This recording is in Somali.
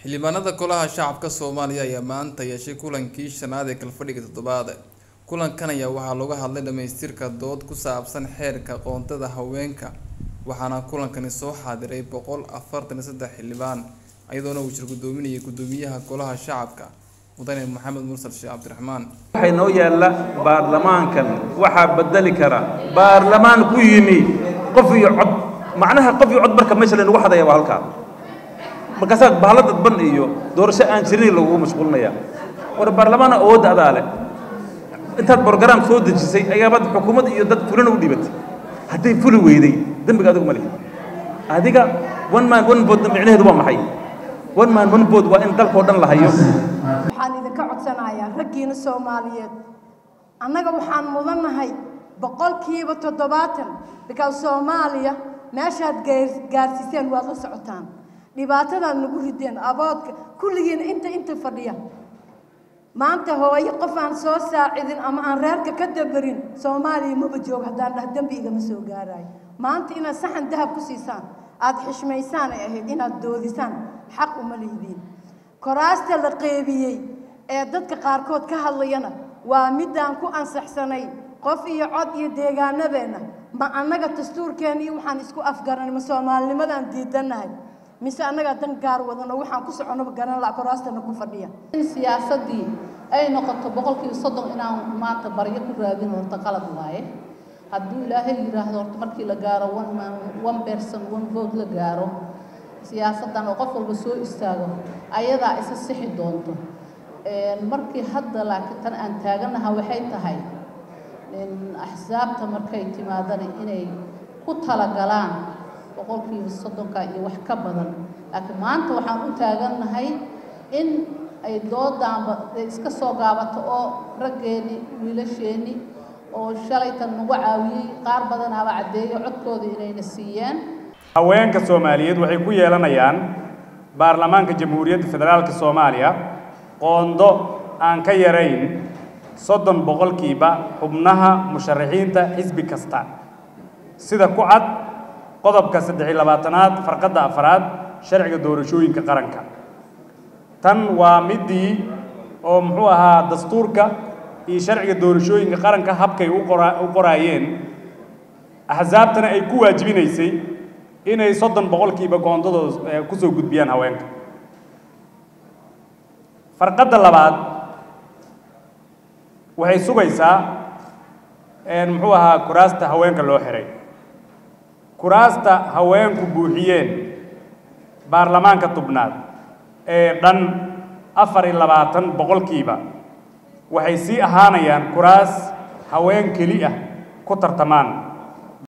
xildhibaanada golaha shacabka soomaaliya ayaa maanta yeeshay kulankii shanaad ee kalfadhiga toddobaad kulankan ayaa waxaa looga hadlay dhamaystirka dood ku saabsan xeerka qoontada haweenka waxaana kulankani soo xaadiray boqol afartan iyo saddex xildhibaan iyadoona uu jir gudoominayay gudoomiyaha golaha shacabka mudane maxamed mursal sheekh cabdiraxmaan waxay noo yaalla baarlamaankan waxaa bedeli kara baarlamaan ku yimi qof iyo cod macnaha qof iyo cod marka meesha laynagu hadaya waa halkaa markaasaa bahalo dadban iyo doorasho aan jirin lagugu mashquulinaya war baarlamaan awoodda adaa leh intaad brograam soo dejisay ayaabaad xukuumad iyo dad fulina u dhibatay hadday fuli weyday dembiga adigu ma lihi adiga one man one vote micnaheedu waa maxay one man one vote waa in dalkao dhan la hayo waxaan idinka codsanayaa raggiina soomaaliyeed annaga waxaan mudannahay boqolkiiba toddobaatan because soomaaliya meeshaad gaar- gaarsiiseen waad la socotaan dhibaatadaad nagu rideen aboodka kulligiina inta inta fadhiya maanta hooyo qof aan soo saacidin ama aan reerka ka dabarin soomaaliya maba joogo haddaan dhah dembi igama soo gaarayo maanta inaad saxan dahab ku siisaan aada xishmaysaan ay ahayd inaad doodisaan xaq uma lihidiin koraasta la qeybiyey ee dadka qaarkood ka hadlayana waa midaan ku ansaxsanay qof iyo cod iyo deegaanadeenna ma annaga dastuurkeena iyo waxaan isku afgaranay ma soomaalinimadaan diidannahay mise annagaa dan gaar wadano waxaan ku soconaba garan laha koraastana ku fadhiya in siyaasaddii ay noqoto boqolkiiba soddon inaan maanta baryo ku raadin horta qalad waaye hadduu ilaahay yidhaahdo horta markii la gaaro one man one person one vote la gaaro siyaasaddan oo qof walba soo istaago ayadaa isa sixi doonto markii hadda laakiin tan aan taaganaha waxay tahay axsaabta markay timaadana inay ku talagalaan boqolkiiba soddonka iyo wax ka badan laakiin maanta waxaan u taagannahay in ay doodaanba iska soo gaabato oo raggeeni wiilasheenni oo shalaytan nagu caawiyey qaar badanaaba caddeeyo codkooda inayna siiyeen haweenka soomaaliyeed waxay ku yeelanayaan baarlamaanka jamhuuriyadda federaalka soomaaliya qoondo aan ka yarayn soddon boqolkiiba xubnaha musharaxiinta xisbi kasta sida ku cad qodobka saddex iyo labaatanaad farqadda afraad sharciga doorashooyinka qaranka tan waa midii oo muxuu ahaa dastuurka iyo sharciga doorashooyinka qaranka habkay u qora u qoraayeen axsaabtana ay ku waajibinaysay inay soddon boqolkiiba goondadooda kusoo gudbiyaan haweenka farqadda labaad waxay sugaysaa muxuu ahaa kuraasta haweenka loo xiray kuraasta haweenku buuxiyeen baarlamaanka tubnaad ee dhan afar iyo labaatan boqolkiiba waxay sii ahaanayaan kuraas haween keli ah ku tartamaan